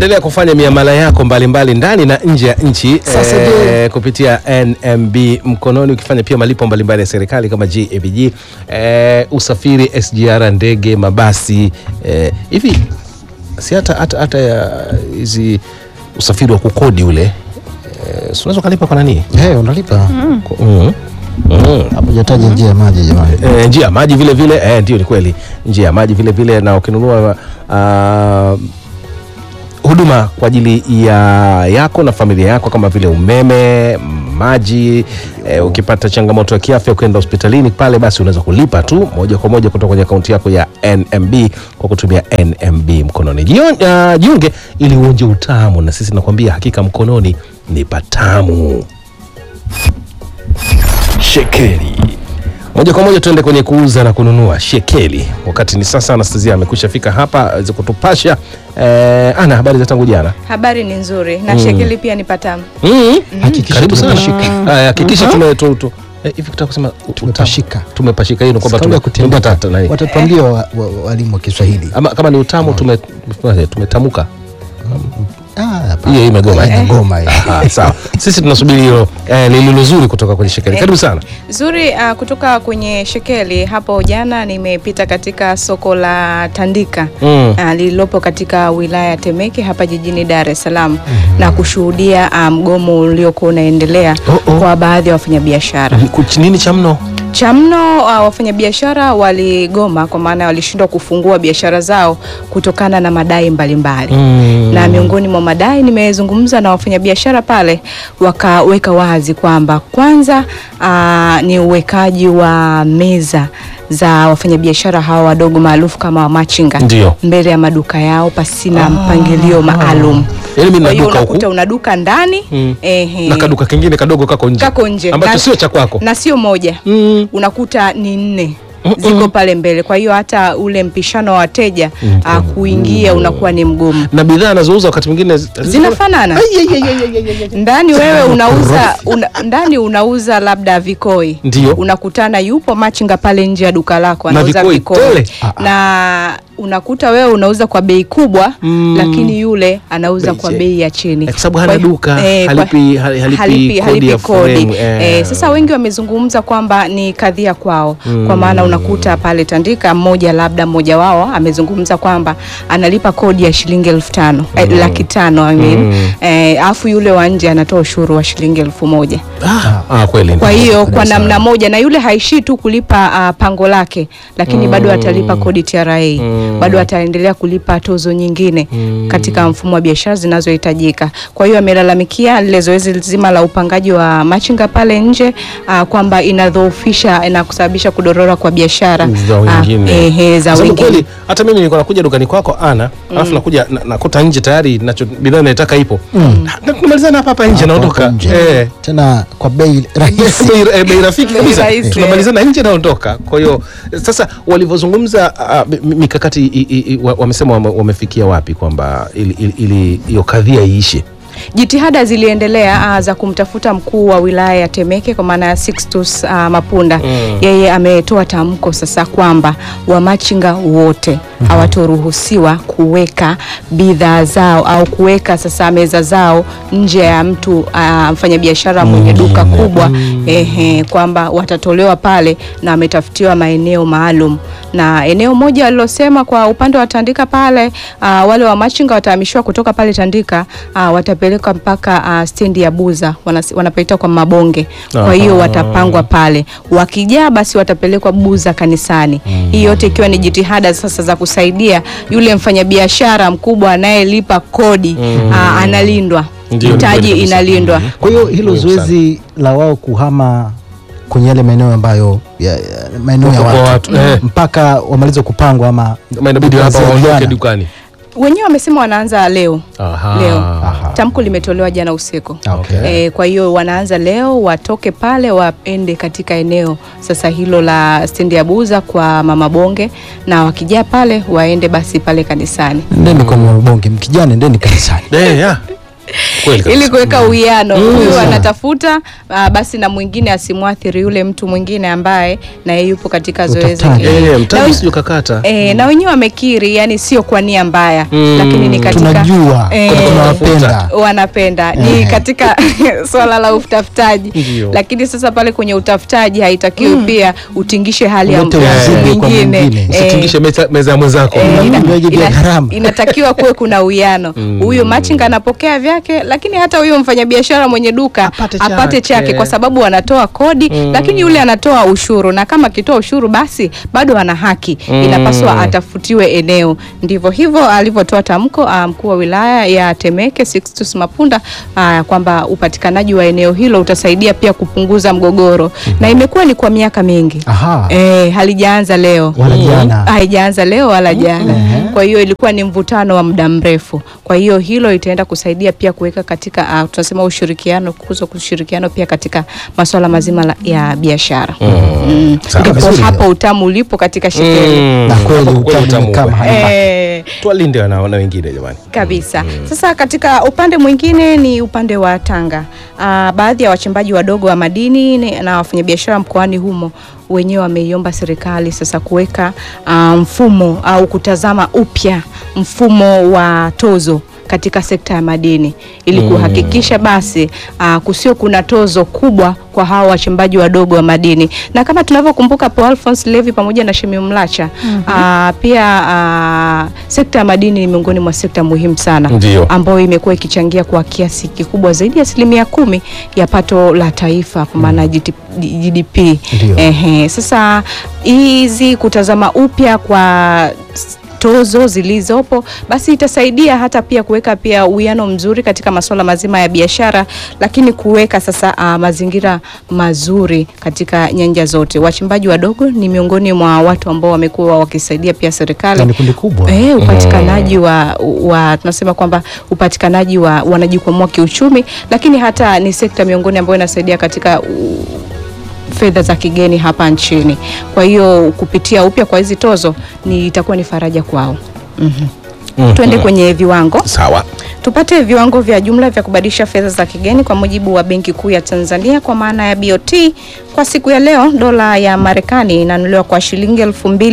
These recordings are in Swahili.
Endelea kufanya miamala yako mbalimbali ndani na nje ya nchi Sasa eh, je- kupitia NMB mkononi, ukifanya pia malipo mbalimbali ya serikali kama GABG, eh, usafiri, SGR, ndege, mabasi eh, hivi si hata hata hata ya hizi usafiri wa kukodi ule eh, si unaweza ukalipa kwa nani? Eh, unalipa Kwa- mm. Mm. hapo, hujataja njia ya maji jamani. E, njia ya maji vile vile e, ndio ni kweli, njia ya maji vile vile, na ukinunua ah, huduma kwa ajili ya yako na familia yako kama vile umeme, maji e, ukipata changamoto ya kiafya ukienda hospitalini pale, basi unaweza kulipa tu moja kwa moja kutoka kwenye akaunti yako ya NMB kwa kutumia NMB mkononi. Jio- ah, Jiunge ili uonje utamu, na sisi nakwambia hakika mkononi ni patamu. Shekeli moja kwa moja tuende kwenye kuuza na kununua shekeli. Wakati ni sasa, Anastasia amekwisha fika hapa aweze kutupasha. Eh, ana habari za tangu jana. Habari ni nzuri na shekeli pia ni patamu. Mm. Hakikisha Karibu sana. tumepashika. Haya, hakikisha tume tu, tu, eh, hivi kutaka kusema u- Tumepashika. utamu. Tumepashika hiyo ni kwamba Kabla ya tume- kutembea, tumepata nani? watatuambia wa- wa- walimu wa Kiswahili. Ama kama ni utamu tume tumetamuka. Ah, hapana. Hiyo imegoma. Eh, Ngoma hii. Ah, sawa. Sisi tunasubiri hilo eh, lililo zuri kutoka kwenye shekeli. Karibu sana. Zuri uh, kutoka kwenye shekeli. Hapo jana nimepita katika soko la Tandika Mm. uh, lililopo katika wilaya ya Temeke hapa jijini Dar es Salaam na kushuhudia uh, mgomo uliokuwa unaendelea Oh, oh. kwa baadhi ya wafanyabiashara. Kuch- Nini cha mno? Cha mno uh, wafanyabiashara waligoma kwa maana walishindwa kufungua biashara zao kutokana na madai mbalimbali Mm. na miongoni mwa madai nimezungumza na wafanyabiashara pale, wakaweka wazi kwamba kwanza aa, ni uwekaji wa meza za wafanyabiashara hawa wadogo maarufu kama wamachinga Ndio. mbele ya maduka yao pasina mpangilio maalum. Yaani mimi Kwa nina hiyo duka unakuta huku una duka ndani Mm. ehe, na kaduka kingine kadogo kako nje. kako nje ambacho Na- sio cha kwako. na sio moja Mm. unakuta ni nne Mm-mm. ziko pale mbele. Kwa hiyo hata ule mpishano wa wateja ah, kuingia unakuwa ni mgumu. na bidhaa anazouza wakati mwingine zi- Zinafanana ndani wewe unauza una, ndani unauza labda vikoi Ndio. unakutana yupo machinga pale nje ya duka lako Na anauza vikoi vikoi tele? na unakuta wewe unauza kwa bei kubwa Mm. lakini yule anauza Bei kwa che- bei ya chini Eh, kwa sababu hana Kwa hiyo- duka, eh, kwa- halipi- hali- halipi halipi- kodi halipi ya kodi. frame, eh. Eh, sasa wengi wamezungumza kwamba ni kadhia kwao kwa maana unakuta pale Tandika mmoja labda mmoja wao amezungumza kwamba analipa kodi ya shilingi elfu tano eh, laki tano I mean. eh, afu yule wa nje anatoa ushuru wa shilingi elfu moja Ah, ah, kweli kwa ndio. hiyo kwa namna moja na yule haishii tu kulipa ah, pango lake lakini bado atalipa kodi TRA bado ataendelea kulipa tozo nyingine katika mfumo wa biashara zinazohitajika. Kwa hiyo amelalamikia lile zoezi zima la upangaji wa machinga pale nje ah, kwamba inadhoofisha na kusababisha kudorora kwa biashara za ah, wengine. ehe, za Kwa sababu wengine. kweli hata mimi nilikuwa nakuja dukani kwako ana alafu nakuja na- nakuta nje tayari nacho bidhaa naitaka ipo Na tunamalizana hapa hapa nje naondoka Nje. eh Tena kwa bei rahisi. bei eh, bei rafiki Bei kabisa rahisi. tunamalizana nje naondoka kwa hiyo sasa walivyozungumza ah, mi- mikakati i- i- i- wa- wamesema wame- wamefikia wapi kwamba ili- ili ili hiyo kadhia iishe Jitihada ziliendelea uh, za kumtafuta mkuu wa wilaya ya Temeke kwa maana ya Sixtus uh, Mapunda. Yeye ametoa tamko sasa kwamba wamachinga wote hawatoruhusiwa kuweka bidhaa zao au kuweka sasa meza zao nje ya mtu uh, mfanyabiashara mwenye duka kubwa ehe, kwamba watatolewa pale na ametafutiwa maeneo maalum, na eneo moja walilosema kwa upande wa Tandika pale uh, wale wa machinga watahamishiwa kutoka pale Tandika uh, watapelekwa mpaka uh, stendi ya Buza wanas- wanapaita kwa Mabonge. Kwa hiyo Aha. watapangwa pale, wakijaa basi watapelekwa Buza kanisani. Hii yote ikiwa ni jitihada sasa za kusaidia yule mfanyabiashara mkubwa anayelipa kodi uh, analindwa, Ndio, ni mtaji kweli kabisa. inalindwa. Kwa hiyo hilo Muhimu sana. zoezi la wao kuhama kwenye yale maeneo ambayo ya, ya, maeneo ya Kwa watu, watu, eh. mpaka wamalize kupangwa ama Kama inabidi hapa kuanzia waondoke jana. dukani Wenyewe wamesema wanaanza leo Aha. leo. Aha. Tamko limetolewa jana usiku. Ah, okay. E, kwa hiyo wanaanza leo, watoke pale waende katika eneo sasa hilo la stendi ya Buza kwa Mama Bonge, na wakijaa pale waende basi pale kanisani. Ndeni kwa mabonge, mkijana ndeni kanisani. Eh, ya. Kweli kabisa. ili kuweka uwiano huyu sawa. anatafuta ah, basi na mwingine asimwathiri yule mtu mwingine ambaye naye yupo katika zoezi Utafutaji. hili. Eh, Na mtaji wen- sio kakata. E, na wenyewe wamekiri yani sio kwa nia mbaya Mm. lakini ni katika tunajua Eh, kwani tunawapenda wanapenda ni Eh. katika swala la utafutaji Ndio. lakini sasa pale kwenye utafutaji haitakiwi pia utingishe hali ya Ulete mtu wazimu kwa mwingine mwingine. Eh, Usitingishe meza, meza ya mwenzako. Eh, Una ina- vinywaji vya ina- gharama. inatakiwa kuwe kuna uwiano huyu machinga anapokea vyake lakini hata huyu mfanyabiashara mwenye duka Apate apate, chake. chake kwa sababu anatoa kodi lakini yule anatoa ushuru na kama akitoa ushuru basi bado ana haki inapaswa atafutiwe eneo ndivyo hivyo alivyotoa tamko ah, mkuu wa wilaya ya Temeke Sixtus Mapunda ah, kwamba upatikanaji wa eneo hilo utasaidia pia kupunguza mgogoro na imekuwa ni kwa miaka mingi Aha. Eh, halijaanza leo Wala jana. haijaanza leo wala jana. Mhm. Kwa hiyo ilikuwa ni mvutano wa muda mrefu. Kwa hiyo hilo itaenda kusaidia pia kuweka katika uh, tunasema ushirikiano, kukuza ushirikiano pia katika masuala mazima la, ya biashara. Mm. Sawa. Ndipo Vizuri. hapo utamu ulipo katika shekeli. Mm. na kweli Hapo kweli utamu utamu kama upo. hapa. Eh, Twalinde wana na wengine jamani. kabisa. Sasa katika upande mwingine ni upande wa Tanga. Ah, baadhi ya wachimbaji wadogo wa madini ni- na wafanyabiashara mkoani humo wenyewe wameiomba serikali sasa kuweka ah, mfumo au kutazama upya mfumo wa tozo katika sekta ya madini ili kuhakikisha basi uh, kusio kuna tozo kubwa kwa hawa wachimbaji wadogo wa madini, na kama tunavyokumbuka Paul Alphonse Levi pamoja na Shemi Mlacha uh, pia uh, sekta ya madini ni miongoni mwa sekta muhimu sana Ndio. ambayo imekuwa ikichangia kwa kiasi kikubwa zaidi ya asilimia kumi ya pato la taifa kwa maana GT GDP. Ndio. Ehe, sasa hizi kutazama upya kwa s- tozo zilizopo basi itasaidia hata pia kuweka pia uwiano mzuri katika masuala mazima ya biashara, lakini kuweka sasa uh, mazingira mazuri katika nyanja zote. Wachimbaji wadogo ni miongoni mwa watu ambao wamekuwa wakisaidia pia serikali Na ni kundi kubwa. Eh, upatikanaji wa, wa tunasema kwamba upatikanaji wa wanajikwamua kiuchumi, lakini hata ni sekta miongoni ambayo inasaidia katika u, fedha za kigeni hapa nchini. Kwa hiyo kupitia upya kwa hizi tozo ni itakuwa ni faraja kwao. Mhm. Mhm. Tuende kwenye viwango Sawa. tupate viwango vya jumla vya kubadilisha fedha za kigeni kwa mujibu wa Benki Kuu ya Tanzania kwa maana ya BOT. Kwa siku ya leo, dola ya Marekani inanunuliwa kwa shilingi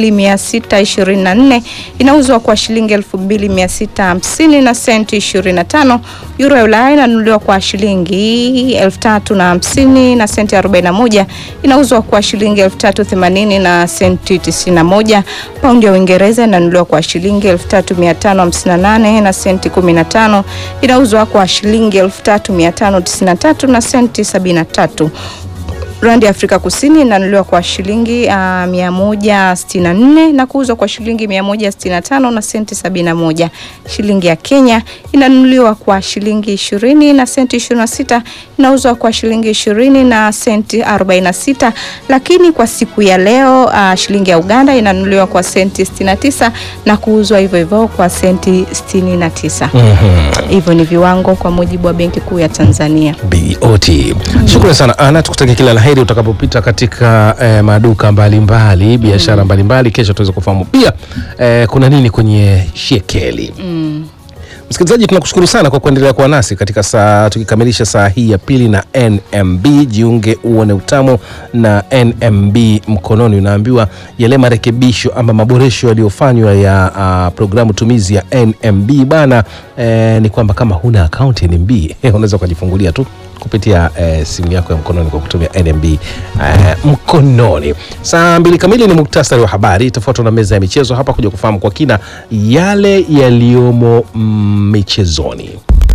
2624 inauzwa kwa shilingi 2650 na senti 25. Euro ya Ulaya inanunuliwa kwa shilingi 3050 na senti 41 inauzwa kwa shilingi 3080 na senti 91. Paundi ya Uingereza inanunuliwa kwa shilingi 3558 na senti 15 inauzwa kwa shilingi 3593 na senti 73. Randi ya Afrika Kusini inanunuliwa kwa shilingi uh, 164 na kuuzwa kwa shilingi 165 na senti 71. Shilingi ya Kenya inanunuliwa kwa shilingi 20 na senti 26, inauzwa kwa shilingi 20 na senti 46. Lakini kwa siku ya leo uh, shilingi ya Uganda inanunuliwa kwa senti 69 na kuuzwa hivyo hivyo kwa senti 69. Hivyo ni viwango kwa mujibu wa Benki Kuu ya Tanzania. BOT. Shukrani sana Ana, tukutakia kila la heri utakapopita katika eh, maduka mbalimbali biashara mbalimbali. Kesho tuweze kufahamu pia eh, kuna nini kwenye shekeli. Msikilizaji, tunakushukuru sana kwa kuendelea kuwa nasi katika saa tukikamilisha saa hii ya pili na NMB. Jiunge uone utamu na NMB mkononi. Unaambiwa yale marekebisho ama maboresho yaliyofanywa ya uh, programu tumizi ya NMB bana, eh, ni kwamba kama huna akaunti NMB unaweza ukajifungulia tu kupitia eh, simu yako ya mkononi kwa kutumia NMB eh, mkononi. Saa mbili kamili ni muktasari wa habari, itafuatwa na meza ya michezo hapa kuja kufahamu kwa kina yale yaliyomo mm, michezoni.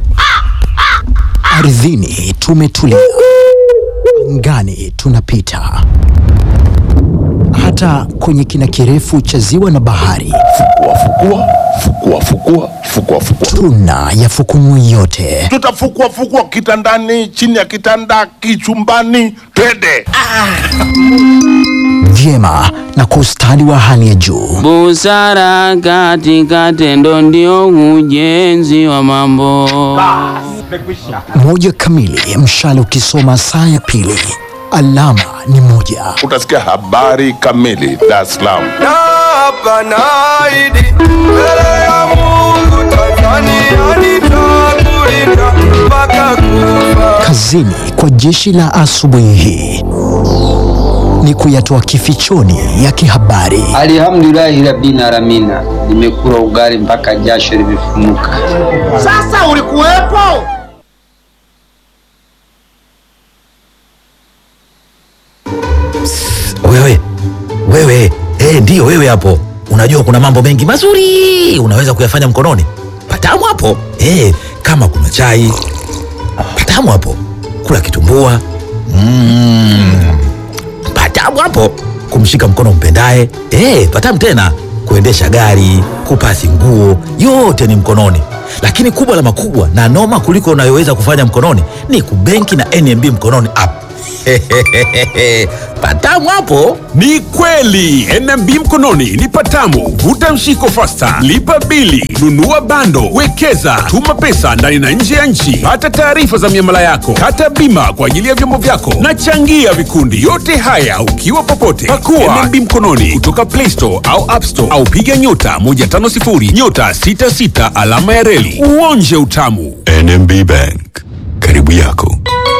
Ardhini tumetulia, angani tunapita, hata kwenye kina kirefu cha ziwa na bahari Fukua, fukua, fukua, fukua, fukua, fukua. tuna yafukumu yote. Tutafukua fukua kitandani, chini ya kitanda, kichumbani, twende. vyema na kwa ustadi wa hali ya juu. Busara katika tendo ndio ujenzi wa mambo. Moja kamili, mshale ukisoma saa ya pili, alama ni moja. Utasikia habari kamili Dar es Salaam. Hapa naahidi mbele ya Mungu Tanzania nitakulinda kazini kwa jeshi la asubuhi hii ni kuyatoa kifichoni ya kihabari. Alhamdulillahi rabbil alamina, nimekula ugali mpaka jasho limefumuka. Sasa ulikuwepo? Wewe wewe, eh, ndiyo wewe hapo. Unajua kuna mambo mengi mazuri unaweza kuyafanya mkononi. Patamu hapo eh, kama kuna chai patamu hapo, kula kitumbua mm, patamu hapo, kumshika mkono mpendaye eh, patamu tena, kuendesha gari, kupasi nguo, yote ni mkononi. Lakini kubwa la makubwa na noma kuliko unayoweza kufanya mkononi ni kubenki na NMB mkononi app. patamu hapo. Ni kweli NMB mkononi ni patamu. Vuta mshiko fasta, lipa bili, nunua bando, wekeza, tuma pesa ndani na nje ya nchi, pata taarifa za miamala yako, kata bima kwa ajili ya vyombo vyako na changia vikundi. Yote haya ukiwa popote. Pakua NMB mkononi kutoka Play Store au App Store au piga nyota 150 nyota 66 alama ya reli uonje utamu. NMB Bank, karibu yako.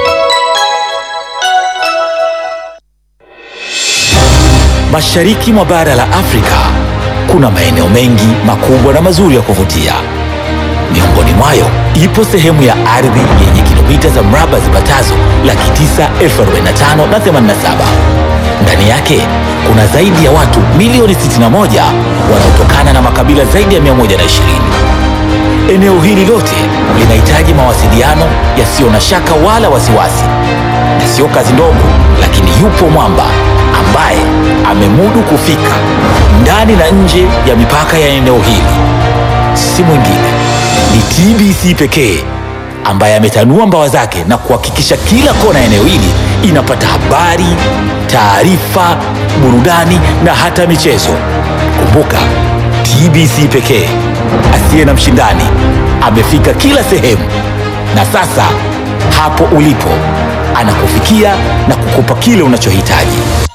Mashariki mwa bara la Afrika kuna maeneo mengi makubwa na mazuri ya kuvutia. Miongoni mwayo ipo sehemu ya ardhi yenye kilomita za mraba zipatazo laki tisa elfu arobaini na tano na themanini na saba. Ndani yake kuna zaidi ya watu milioni 61 wanaotokana na makabila zaidi ya 120. Eneo hili lote linahitaji mawasiliano yasiyo na shaka wala wasiwasi, na sio kazi ndogo, lakini yupo mwamba ambaye amemudu kufika ndani na nje ya mipaka ya eneo hili. Si mwingine ni TBC pekee ambaye ametanua mbawa zake na kuhakikisha kila kona ya eneo hili inapata habari, taarifa, burudani na hata michezo. Kumbuka, TBC pekee asiye na mshindani amefika kila sehemu, na sasa hapo ulipo anakufikia na kukupa kile unachohitaji.